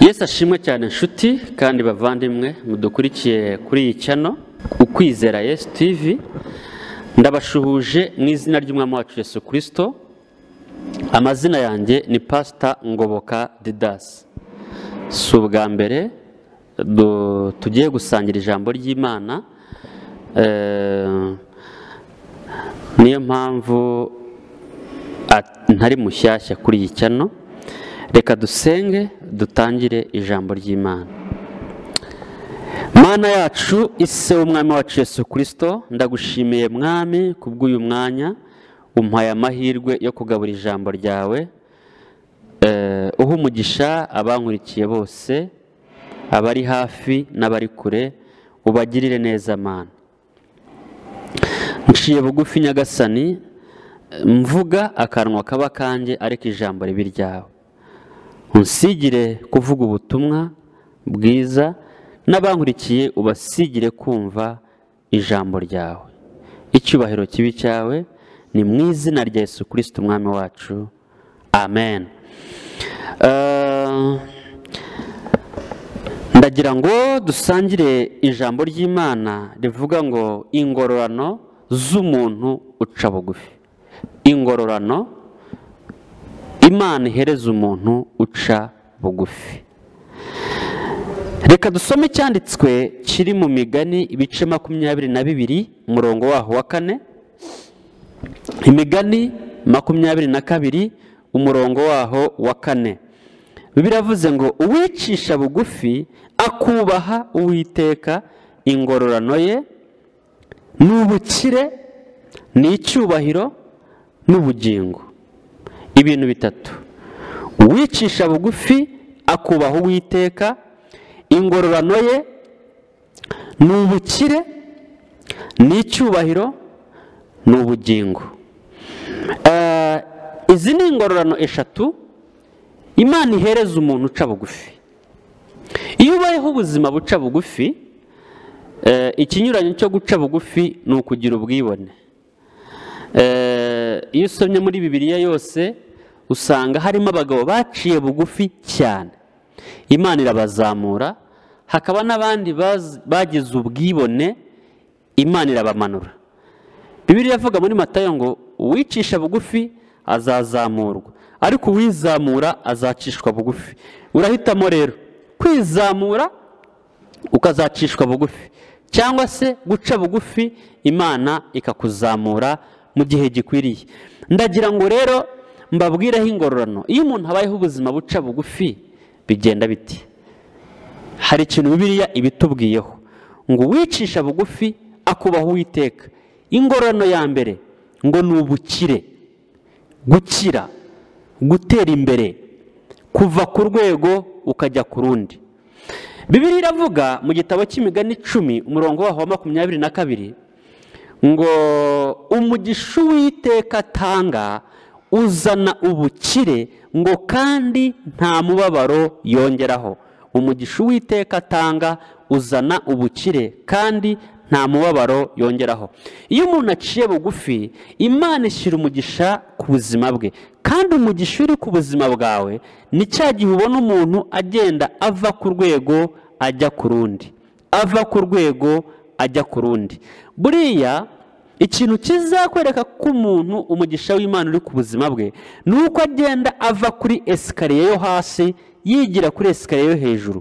yesu ashimwe cyane inshuti kandi bavandimwe mudukurikiye kuri iyi cyano ukwizera yesu tivi ndabashuhuje mu izina ry'umwami wacu yesu kirisito amazina yanjye ni pasita ngoboka didasi si ubwa mbere tugiye gusangira ijambo ry'imana niyo mpamvu ntari mushyashya kuri iyi cyano reka dusenge dutangire ijambo ry'imana mana yacu ise w'umwami wacu Yesu kirisito ndagushimiye mwami ku bw'uyu mwanya umpaye amahirwe yo kugabura ijambo ryawe uha umugisha abankurikiye bose abari hafi n'abari kure ubagirire neza mana nciye bugufi nyagasani mvuga akanwa kaba kanjye ariko ijambo ribi ryawe unsigire kuvuga ubutumwa bwiza n'abankurikiye ubasigire kumva ijambo ryawe icyubahiro kibi cyawe ni mu izina rya Yesu kirisiti umwami wacu amen ndagira ngo dusangire ijambo ry'imana rivuga ngo ingororano z'umuntu uca bugufi ingororano imana ihereza umuntu uca bugufi reka dusome icyanditswe kiri mu migani ibice makumyabiri na bibiri umurongo waho wa kane imigani makumyabiri na kabiri umurongo waho wa kane biravuze ngo uwicisha bugufi akubaha uwiteka ingororano ye ni ubukire ni icyubahiro n'ubugingo ibintu bitatu uwicisha bugufi akubaha uwiteka ingororano ye ni ubukire ni icyubahiro ni ubugingo izi ni ingororano eshatu imana ihereza umuntu uca bugufi iyo ubayeho ubuzima buca bugufi ikinyuranyo cyo guca bugufi ni ukugira ubwibone iyo usomye muri bibiliya yose usanga harimo abagabo baciye bugufi cyane imana irabazamura hakaba n'abandi bagize ubwibone imana irabamanura bibiri yavuga muri matayo ngo uwicisha bugufi azazamurwa ariko uwizamura azacishwa bugufi urahitamo rero kwizamura ukazacishwa bugufi cyangwa se guca bugufi imana ikakuzamura mu gihe gikwiriye ndagira ngo rero mbabwireho ingororano iyo umuntu abayeho ubuzima buca bugufi bigenda biti hari ikintu bibiriya ibitubwiyeho ngo uwicisha bugufi akubaho uwiteka ingororano ya mbere ngo ni ubukire gukira gutera imbere kuva ku rwego ukajya ku rundi bibiri iravuga mu gitabo cy'imigani icumi umurongo waho wa makumyabiri na kabiri ngo umugisha uwiteka atanga uzana ubukire ngo kandi nta mubabaro yongeraho umugisha uwiteka atanga uzana ubukire kandi nta mubabaro yongeraho iyo umuntu aciye bugufi imana ishyira umugisha ku buzima bwe kandi umugisha uri ku buzima bwawe ni cya gihe ubona umuntu agenda ava ku rwego ajya ku rundi ava ku rwego ajya ku rundi buriya ikintu kizakwereka ko umuntu umugisha w'imana uri ku buzima bwe ni uko agenda ava kuri esikariye yo hasi yigira kuri esikariye yo hejuru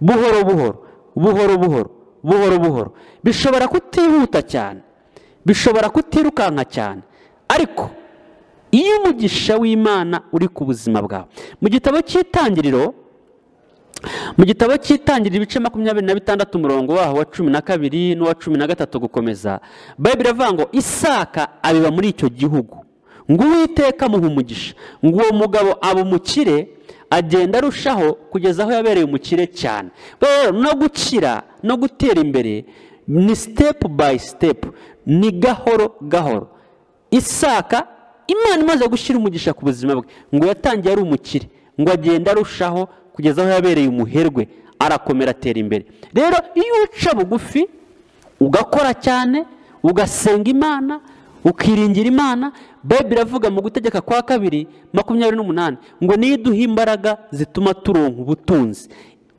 buhoro buhoro buhoro buhoro buhoro buhoro bishobora kutihuta cyane bishobora kutirukanka cyane ariko iyo umugisha w'imana uri ku buzima bwawe mu gitabo cy'itangiriro mu gitabo cy'itangira ibice makumyabiri na bitandatu umurongo waho wa cumi na kabiri n'uwa cumi na gatatu gukomeza bayibiri iravuga ngo isaka abiba muri icyo gihugu ngo uwiteka amuha umugisha ngo uwo mugabo aba umukire agenda arushaho kugeza aho yabereye umukire cyane rero no gukira no gutera imbere ni sitepu bayi sitepu ni gahoro gahoro isaka imana imaze gushyira umugisha ku buzima bwe ngo yatangiye ari umukire ngo agenda arushaho kugeza aho yabereye umuherwe arakomera atera imbere rero iyo uca bugufi ugakora cyane ugasenga imana ukiringira imana bayibiri iravuga mu gutegeka kwa kabiri makumyabiri n'umunani ngo niyo iduha imbaraga zituma turonka ubutunzi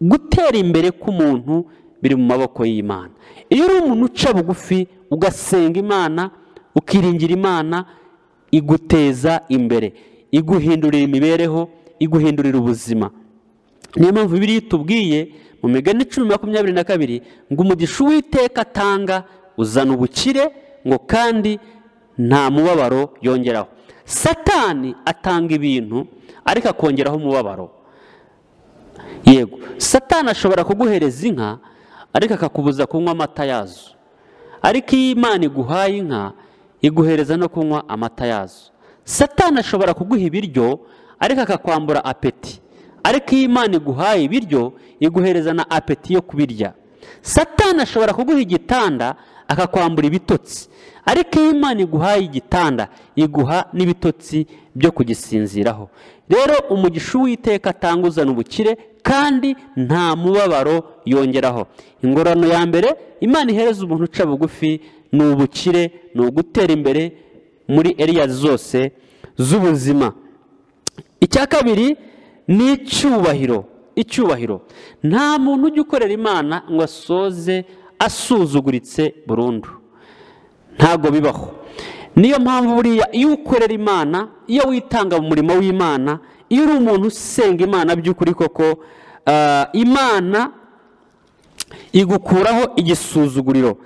gutera imbere k'umuntu biri mu maboko y'imana iyo uri umuntu uca bugufi ugasenga imana ukiringira imana iguteza imbere iguhindurira imibereho iguhindurira ubuzima niyo mpamvu biriya itubwiye mu migani cumi makumyabiri na kabiri ngo umugisha uwiteka atanga uzana ubukire ngo kandi nta mubabaro yongeraho satani atanga ibintu ariko akongeraho umubabaro yego satani ashobora kuguhereza inka ariko akakubuza kunywa amata yazo ariko iyo imana iguhaye inka iguhereza no kunywa amata yazo satani ashobora kuguha ibiryo ariko akakwambura apeti ariko iyo imana iguhaye ibiryo iguhereza na apeti yo kubirya satani ashobora kuguha igitanda akakwambura ibitotsi ariko iyo imana iguhaye igitanda iguha n'ibitotsi byo kugisinziraho rero umugisha uwiteka atanga uzana ubukire kandi nta mubabaro yongeraho ingororano ya mbere imana ihereza umuntu uca bugufi ni ubukire ni ugutera imbere muri eriya zose z'ubuzima icya kabiri ni icyubahiro icyubahiro nta muntu ujya ukorera imana ngo asoze asuzuguritse burundu ntabwo bibaho niyo mpamvu buriya iyo ukorera imana iyo witanga mu murimo w'imana iyo uri umuntu usenga imana by'ukuri koko imana igukuraho igisuzuguriro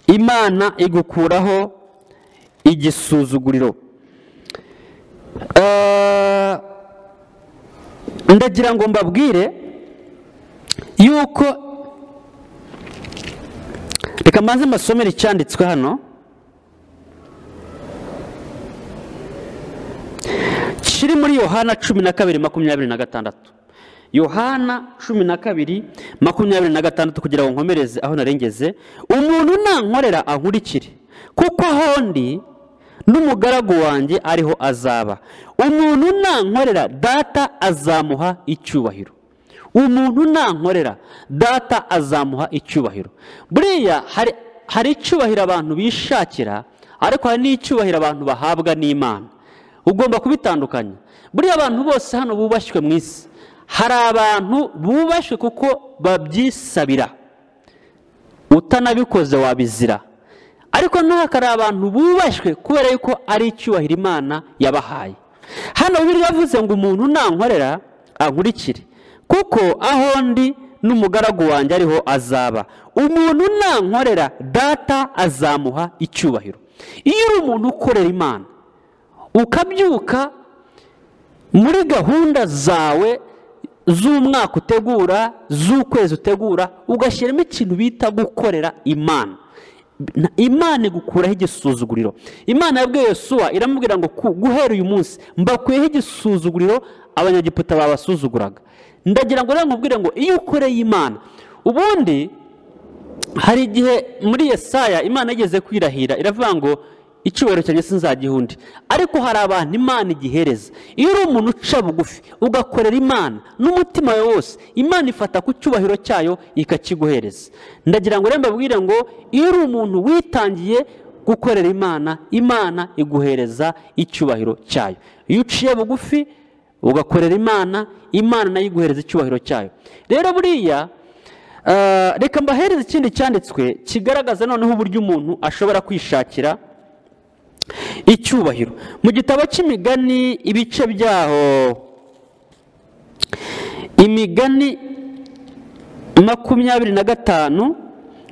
imana igukuraho igisuzuguriro ndagira ngo mbabwire yuko reka mbanze mbasomere icyanditswe hano kiri muri yohana cumi na kabiri makumyabiri na gatandatu yohana cumi na kabiri makumyabiri na gatandatu kugira ngo nkomereze aho narengeze umuntu nankorera ankurikire kuko aho ndi n'umugaragu wanjye ariho azaba umuntu nankorera data azamuha icyubahiro umuntu nankorera data azamuha icyubahiro buriya hari icyubahiro abantu bishakira ariko hari n'icyubahiro abantu bahabwa n'imana ugomba kubitandukanya buriya abantu bose hano bubashywe mu isi hari abantu bubashywe kuko babyisabira utanabikoze wabizira ariko hari abantu bubashywe kubera yuko ari icyubahiro imana yabahaye hano biriya yavuze ngo umuntu nankorera ankurikire kuko aho ndi n'umugaragu wanjye ariho azaba umuntu nankorera data azamuha icyubahiro iyo uri umuntu ukorera imana ukabyuka muri gahunda zawe z'umwaka utegura z'ukwezi utegura ugashyiramo ikintu bita gukorera imana imana igukuraho igisuzuguriro imana yabwiye Yosuwa iramubwira ngo guhera uyu munsi mbakuyeho igisuzuguriro abanyagiputa babasuzuguraga ndagira ngo namubwire ngo iyo ukoreye imana ubundi hari igihe muri yesaya imana igeze kwirahira iravuga ngo icyubahiro cyanjye sinzagiha undi ariko hari abantu imana igihereza iyo uri umuntu uca bugufi ugakorera imana n'umutima wawe wose imana ifata ku cyubahiro cyayo ikakiguhereza ndagira ngo rero mbabwire ngo iyo uri umuntu witangiye gukorera imana imana iguhereza icyubahiro cyayo iyo uciye bugufi ugakorera imana imana nayo iguhereza icyubahiro cyayo rero buriya reka mbahereze ikindi cyanditswe kigaragaza noneho uburyo umuntu ashobora kwishakira icyubahiro mu gitabo cy'imigani ibice byaho imigani makumyabiri na gatanu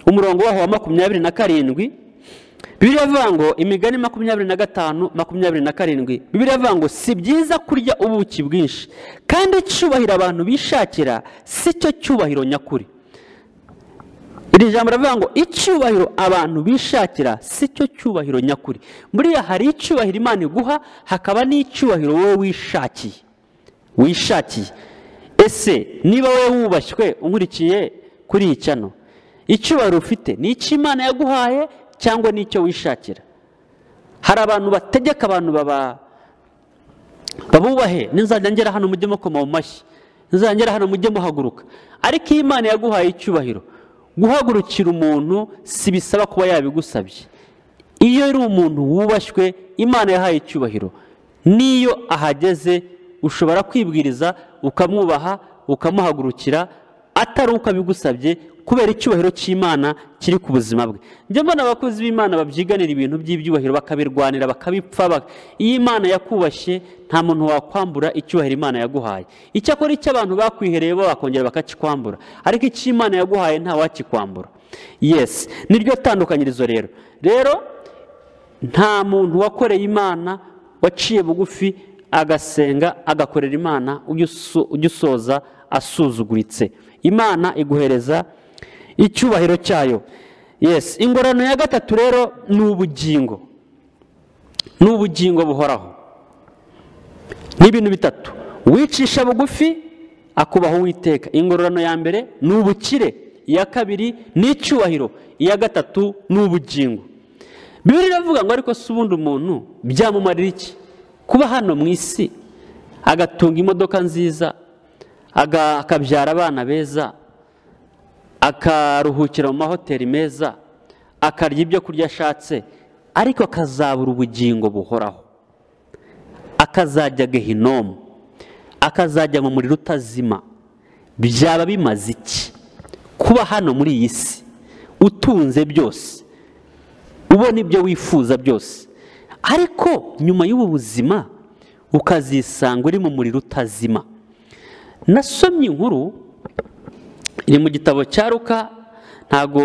umurongo waho wa makumyabiri na karindwi bibiri avuga ngo imigani makumyabiri na gatanu makumyabiri na karindwi bibiri avuga ngo si byiza kurya ubuki bwinshi kandi icyubahiro abantu bishakira si cyo cyubahiro nyakuri iri jambo riravuga ngo icyubahiro abantu bishakira si cyo cyubahiro nyakuri buriya hari icyubahiro imana iguha hakaba n'icyubahiro wowe wishakiye wishakiye ese niba wowe wubashywe unkurikiye kuri iyi cyano icyubahiro ufite ni icy'imana yaguhaye cyangwa ni icyo wishakira hari abantu bategeka abantu baba babubahe n'inzajya ngera hano mujye mukoma mu mashyi n'inzajya ngera hano mujye muhaguruka ariko iyo imana yaguhaye icyubahiro guhagurukira umuntu si bisaba kuba yabigusabye iyo uri umuntu wubashywe imana yahaye icyubahiro n'iyo ahageze ushobora kwibwiriza ukamwubaha ukamuhagurukira atari uko abigusabye kubera icyubahiro cy'imana kiri ku buzima bwe njya mbona abakozi b'imana babyiganira ibintu by'ibyubahiro bakabirwanira bakabipfa ba- iyo imana yakubashye nta muntu wakwambura icyubahiro imana yaguhaye icyakora icyo abantu bakwihereye bo bakongera bakakikwambura ariko icyo imana yaguhaye ntawakikwambura yesi niryo tandukanyirizo rero rero nta muntu wakoreye imana waciye bugufi agasenga agakorera imana ujya uso- ujya usoza asuzuguritse imana iguhereza icyubahiro cyayo yesi ingorane ya gatatu rero ni ubugingo ni ubugingo buhoraho ni ibintu bitatu wicisha bugufi akubaha uwiteka ingororano ya mbere ni ubukire iya kabiri ni icyubahiro iya gatatu ni ubugingo bibiri iravuga ngo ariko si ubundi umuntu byamumarira iki kuba hano mu isi agatunga imodoka nziza aga- akabyara abana beza akaruhukira mu mahoteli meza akarya ibyo kurya ashatse ariko akazabura ubugingo buhoraho akazajya gehinomu akazajya mu muriro utazima byaba bimaze iki kuba hano muri iyi si utunze byose ubona ibyo wifuza byose ariko nyuma y'ubu buzima ukazisanga uri mu muriro utazima nasomye inkuru iri mu gitabo cya ruka ntabwo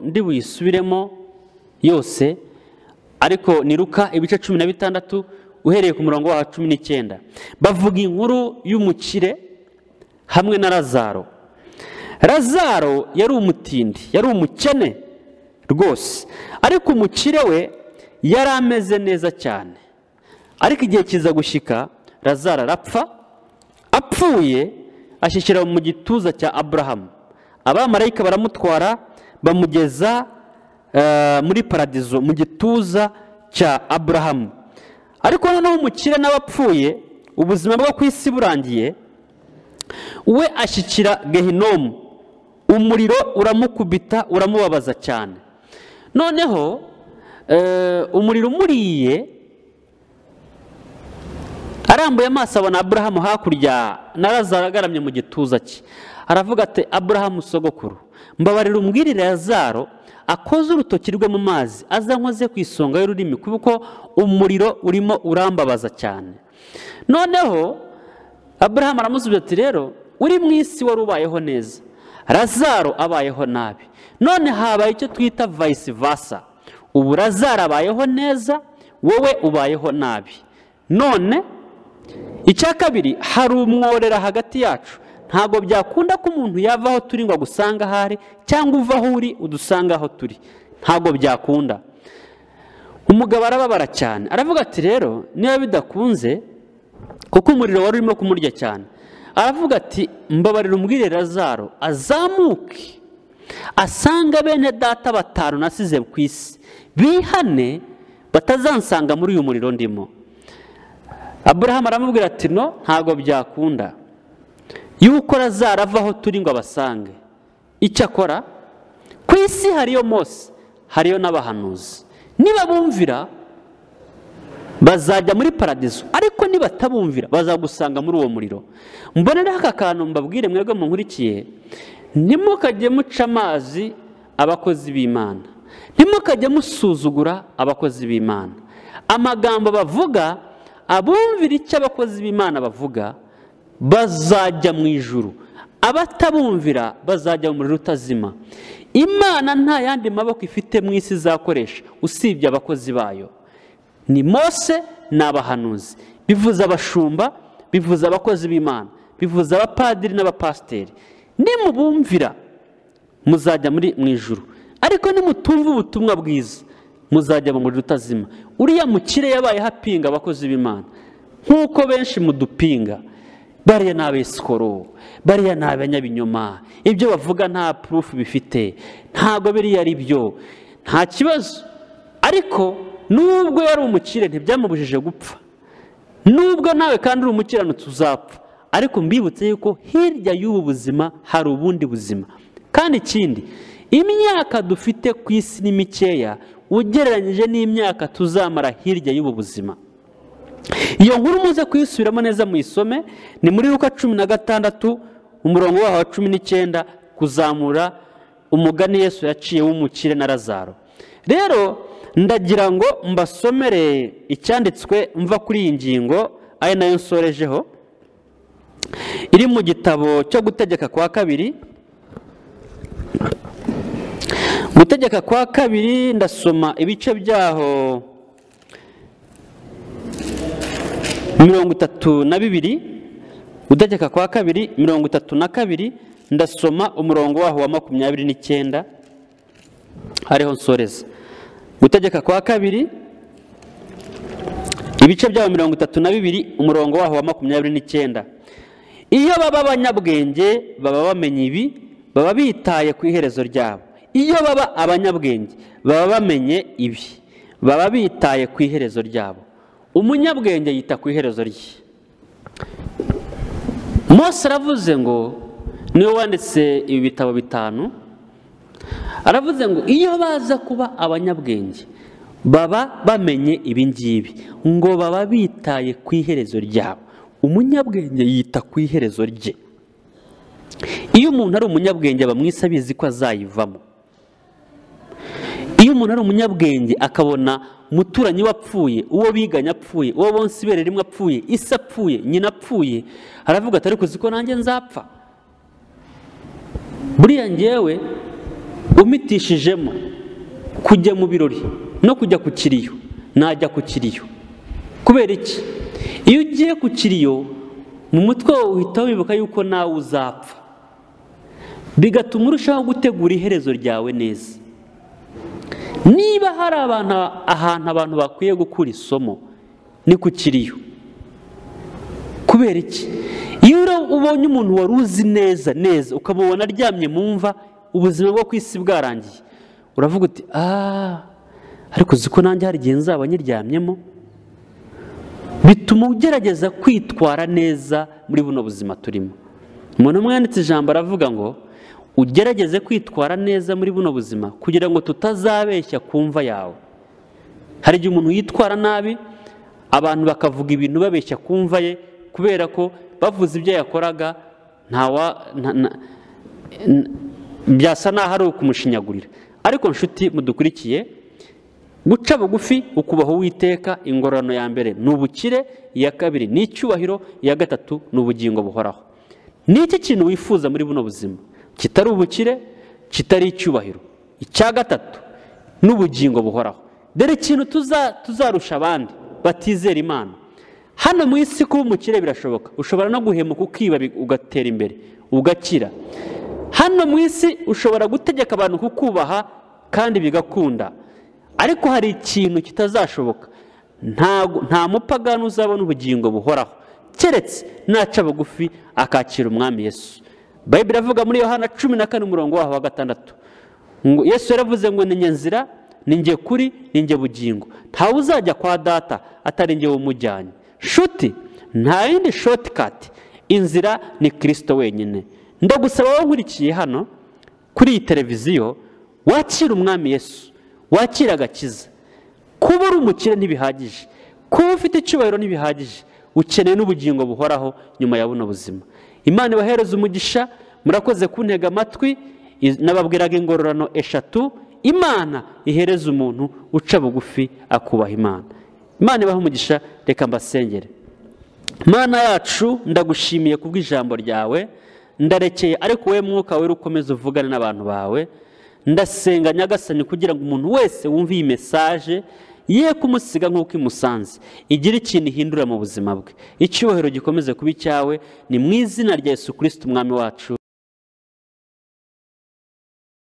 ndi buyisubiremo yose ariko ni ruka ibice cumi na bitandatu uhereye ku murongo wa cumi n'icyenda bavuga inkuru y'umukire hamwe na razaro razaro yari umutindi yari umukene rwose ariko umukire we yari ameze neza cyane ariko igihe kiza gushyika razaro arapfa apfuye ashyikira mu gituza cya aburahamu abamarayika baramutwara bamugeza eh, muri paradizo mu gituza cya aburahamu ariko noneho umukire nawe apfuye ubuzima bwo ku isi burangiye we ashyikira gehinomu umuriro uramukubita uramubabaza cyane noneho eh, umuriro umuriye arambuye amaso abona aburahamu hakurya na razaro agaramye mu gituza cye aravuga ati aburahamu sogokuru mbabarira umbwirire razaro akoze urutoki rwe mu mazi aza nkoze ku isonga y'ururimi kuko umuriro urimo urambabaza cyane noneho aburahamu aramusubiza ati rero uri mu isi wari ubayeho neza razaro abayeho nabi none habaye icyo twita vayisi vasa ubu razaro abayeho neza wowe ubayeho nabi none icya kabiri hari umworera hagati yacu ntabwo byakunda ko umuntu yava aho turi ngo agusanga aho ari cyangwa uva aho uri udusanga aho turi ntabwo byakunda umugabo arababara cyane aravuga ati rero niba bidakunze kuko umuriro wari urimo kumurya cyane aravuga ati mbabarira umbwire razaro azamuke asanga bene data batanu nasize ku isi bihane batazansanga muri uyu muriro ndimo aburahamu aramubwira ati no ntabwo byakunda yuko razaro ava aho turi ngo abasange icyo akora ku isi hariyo mose hariyo n'abahanuzi nibabumvira bazajya muri paradizo ariko nibatabumvira bazagusanga muri uwo muriro mbonereho aka kantu mbabwire mwebwe munkurikiye ntimukajye muca amazi abakozi b'imana ntimukajye musuzugura abakozi b'imana amagambo bavuga abumvira icyo abakozi b'imana bavuga bazajya mu ijuru abatabumvira bazajya mu muriro utazima imana nta yandi maboko ifite mu isi izakoresha usibye abakozi bayo ni mose ni abahanuzi bivuze abashumba bivuze abakozi b'imana bivuze abapadiri n'abapasiteri nimubumvira muzajya muri mu ijuru ariko nimutumva ubutumwa bwiza muzajya mu muriro utazima uriya mukire yabayeho apinga abakozi b'imana nk'uko benshi mudupinga bariya ni abesikoro bariya ni abanyabinyoma ibyo bavuga nta purufu bifite ntabwo biriya ari byo nta kibazo ariko nubwo yari umukire ntibyamubujije gupfa nubwo nawe kandi uri umukiranutsi uzapfa ariko mbibutse yuko hirya y'ubu buzima hari ubundi buzima kandi ikindi imyaka dufite ku isi ni mikeya ugereranyije n'imyaka tuzamara hirya y'ubu buzima iyo nkuru muze kuyisubiramo neza muyisome ni muri ruka cumi na gatandatu umurongo waho wa cumi n'icyenda kuzamura umugani Yesu yaciye w'umukire na Lazaro rero ndagira ngo mbasomere icyanditswe mva kuri iyi ngingo ari nayo nsorejeho iri mu gitabo cyo gutegeka kwa kabiri gutegeka kwa kabiri ndasoma ibice byaho mirongo itatu na bibiri gutegeka kwa kabiri mirongo itatu na kabiri ndasoma umurongo waho wa makumyabiri n'icyenda hariho nsoreza gutegeka kwa kabiri ibice byaho mirongo itatu na bibiri umurongo waho wa makumyabiri n'icyenda iyo baba abanyabwenge baba bamenye ibi baba bitaye ku iherezo ryabo iyo baba abanyabwenge baba bamenye ibi baba bitaye ku iherezo ryabo umunyabwenge yita ku iherezo rye Mose aravuze ngo niwe wanditse ibi bitabo bitanu aravuze ngo iyo baza kuba abanyabwenge baba bamenye ibi ngibi ngo baba bitaye ku iherezo ryabo umunyabwenge yita ku iherezo rye iyo umuntu ari umunyabwenge aba mwisi abizi ko azayivamo iyo umuntu ari umunyabwenge akabona umuturanyi we apfuye uwo biganye apfuye uwo bonsa ibere rimwe apfuye isi apfuye nyina apfuye aravuga atari kuzi ko nanjye nzapfa buriya ngewe umitishijemo kujya mu birori no kujya ku kiriyo najya ku kiriyo kubera iki iyo ugiye ku kiriyo mu mutwe wawe uhita wibuka yuko nawe uzapfa bigatuma urushaho gutegura iherezo ryawe neza niba hari abantu ahantu abantu bakwiye gukura isomo ni ku kiriyo kubera iki iyo ubonye umuntu wari uzi neza neza ukamubona aryamye mu mva ubuzima bwo ku isi bwarangiye uravuga uti aaa ariko uzi ko nanjye hari igihe nzaba nyiryamyemo bituma ugerageza kwitwara neza muri buno buzima turimo umuntu umwe yanditse ijambo aravuga ngo ugerageze kwitwara neza muri buno buzima kugira ngo tutazabeshya ku mva yawe hari igihe umuntu yitwara nabi abantu bakavuga ibintu babeshya ku mva ye kubera ko bavuze ibyo yakoraga ntawa byasa naho ari ukumushinyagurira ariko nshuti mudukurikiye guca bugufi ukubaha uwiteka ingororano ya mbere ni ubukire iya kabiri ni icyubahiro iya gatatu ni ubugingo buhoraho ni iki kintu wifuza muri buno buzima kitari ubukire kitari icyubahiro icya gatatu n'ubugingo buhoraho dore ikintu tuzarusha abandi batizera imana hano mu isi kuba umukire birashoboka ushobora no guhemuka ukiba ugatera imbere ugakira hano mu isi ushobora gutegeka abantu kukubaha kandi bigakunda ariko hari ikintu kitazashoboka nta mupagani uzabona ubugingo buhoraho keretse naca bugufi akakira umwami Yesu bayibiri avuga muri yohana cumi na kane umurongo waho wa gatandatu yesu yaravuze ngo ni nzira ni njye kuri ni njye bugingo ntawe uzajya kwa data atari njye wumujyanye shuti nta yindi shotikati inzira ni kirisito wenyine ndagusaba wowe nkurikiye hano kuri iyi televiziyo wakira umwami yesu wakira agakiza kuba uri umukire ntibihagije kuba ufite icyubahiro ntibihagije ukeneye n'ubugingo buhoraho nyuma ya buno buzima imana ibahereza umugisha murakoze kuntega amatwi nababwiraga ingororano eshatu imana ihereza umuntu uca bugufi akubaha imana imana ibaha umugisha reka mbasengere imana yacu ndagushimiye kubw'ijambo ryawe ndarekeye ariko wowe mwuka wera ukomeza uvugane n'abantu bawe ndasenga nyagasani kugira ngo umuntu wese wumve iyi mesaje ye kumusiga nk'uko imusanze igira ikintu ihindura mu buzima bwe icyubahiro gikomeze kuba icyawe ni mu izina rya Yesu kirisiti umwami wacu